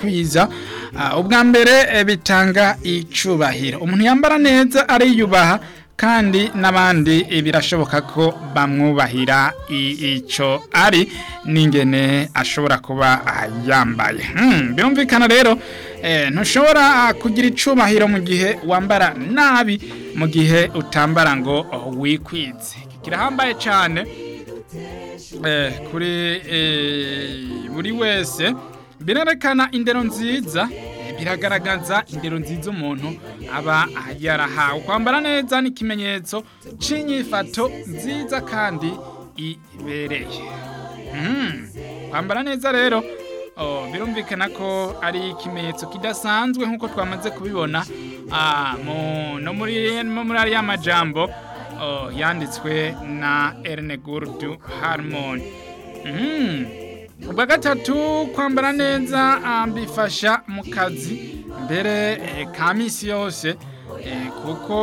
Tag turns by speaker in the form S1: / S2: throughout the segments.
S1: kwikwiza ah, ubwa mbere eh, bitanga icubahiro umuntu yambara neza ariyubaha kandi n'abandi eh, birashoboka ko bamwubahira i- ico ari n'ingene ashobora kuba ah, yambaye Hmm, birumvikana rero eh, ntushobora ah, kugira icubahiro mu gihe wambara nabi mu gihe utambara ngo oh, wikwize kirahambaye cyane eh, kuri eh, buri wese birerekana indero nziza eh, biragaragaza indero nziza umuntu aba yarahawe kwambara neza ni ikimenyetso c'inyifato nziza kandi ibereye Mm. kwambara neza rero oh, birumvikana ko ari ikimenyetso kidasanzwe nk'uko twamaze kubibona ah, mu- no muri no muri ariya majambo oh, yanditswe na Erne Gurdu Harmon mm. ubwa gatatu kwambara neza ah, bifasha mu kazi mbere eh, ka misi yose eh, kuko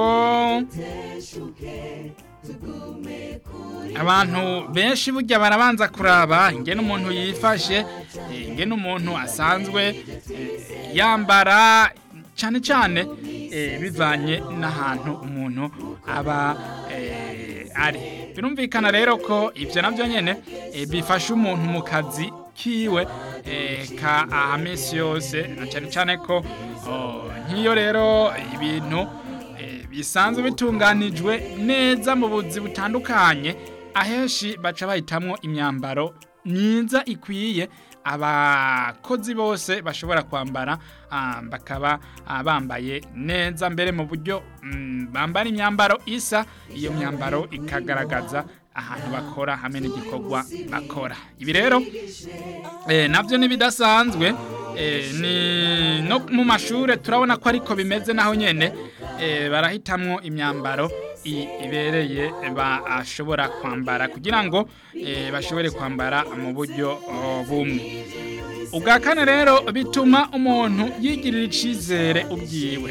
S1: abantu benshi burya barabanza kuraba ingene umuntu yifashe eh, ingene umuntu asanzwe eh, yambara cyane cyane eh, bivanye n'ahantu umuntu aba eh, ari birumvikana rero ko ibyo nabyo nyine eh, bifasha umuntu mu kazi kiwe eh, ka amesi yose na cyane cyane ko oh, nk'iyo rero ibintu eh, bisanzwe bitunganijwe neza mu buzi butandukanye ahenshi baca bahitamwo imyambaro myiza ikwiye abakozi bose bashobora kwambara ah, bakaba ah, bambaye neza mbere mu buryo mm, bambara imyambaro isa iyo myambaro ikagaragaza ahantu bakora hamwe n'igikorwa bakora ibi rero eh, navyo nibidasanzwe eh, ni no mu mashure turabona ko ariko bimeze naho nyene eh, barahitamwo imyambaro i- ibereye bashobora kwambara kugira ngo eh, bashobore kwambara mu buryo oh, bumwe ubwa kane rero bituma umuntu yigirira icizere ubwiwe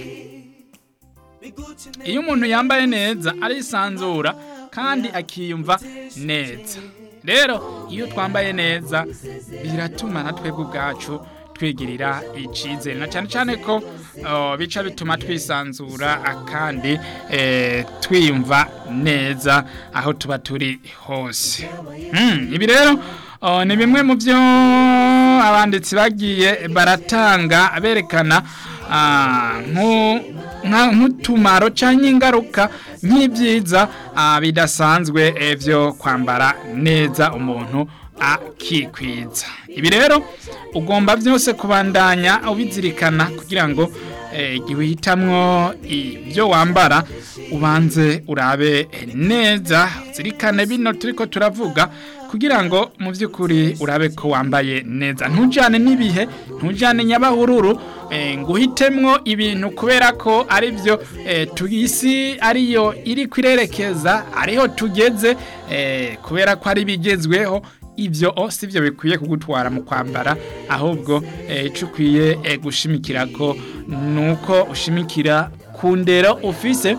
S1: iyo umuntu yambaye neza arisanzura kandi akiyumva neza rero iyo twambaye neza biratuma na twebwe ubwacu twigirira icizere na cyane cyane ko oh, bica bituma twisanzura ah, kandi eh, twiyumva neza aho tuba turi hose Hmm, ibi rero oh, ni bimwe mu byo abanditsi bagiye baratanga berekana ah, nku- nka- nk'utumaro cyangwa ingaruka nk'ibyiza ah, bidasanzwe eh, byo kwambara neza umuntu akikwiza ibi rero ugomba byose kubandanya ubizirikana kugira ngo eh, igihe uhitamwo ibyo wambara ubanze urabe neza zirikane bino turiko turavuga kugira ngo mu by'ukuri urabe ko wambaye neza ntujyane n'ibihe ntujyane nyabahururu eh, ngo uhitemwo ibintu kubera ko ari byo eh, isi ariyo iri kwirerekeza ariho tugeze eh, kubera ko ari bigezweho ibyo o si byo bikwiye kugutwara mu kwambara ahubwo eh, icyo ukwiye eh, gushimikira ko ni uko ushimikira ku ndero ufise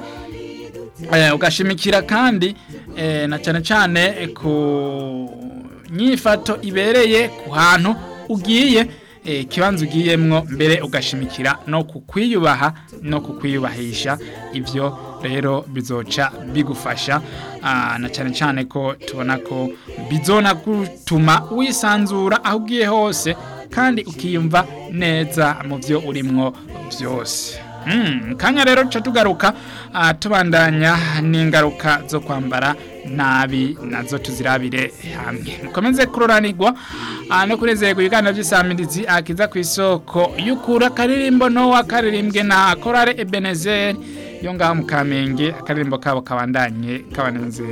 S1: eh, ugashimikira kandi eh, na cyane cyane eh, ku nyifato ibereye ku hantu ugiye eh, ikibanza ugiyemwo mbere ugashimikira no kukwiyubaha no kukwiyubahisha ibyo rero bizoca bigufasha ah, na cyane cyane ko tubona ko bizona gutuma wisanzura aho ugiye hose kandi ukiyumva neza mu byo urimwo byose Mm, kanya rero tuca tugaruka ah, tubandanya n'ingaruka zo kwambara nabi nazo tuzirabire hamwe mukomeze kuroranirwa ah, no kunezerwa ibiganiro by'isamirizi akiza ku isoko y'ukura akaririmbo nowa karirimbwe na korale ebenezer yo ngaho mu kamenge akaririmbo kabo kabandanye kabanezera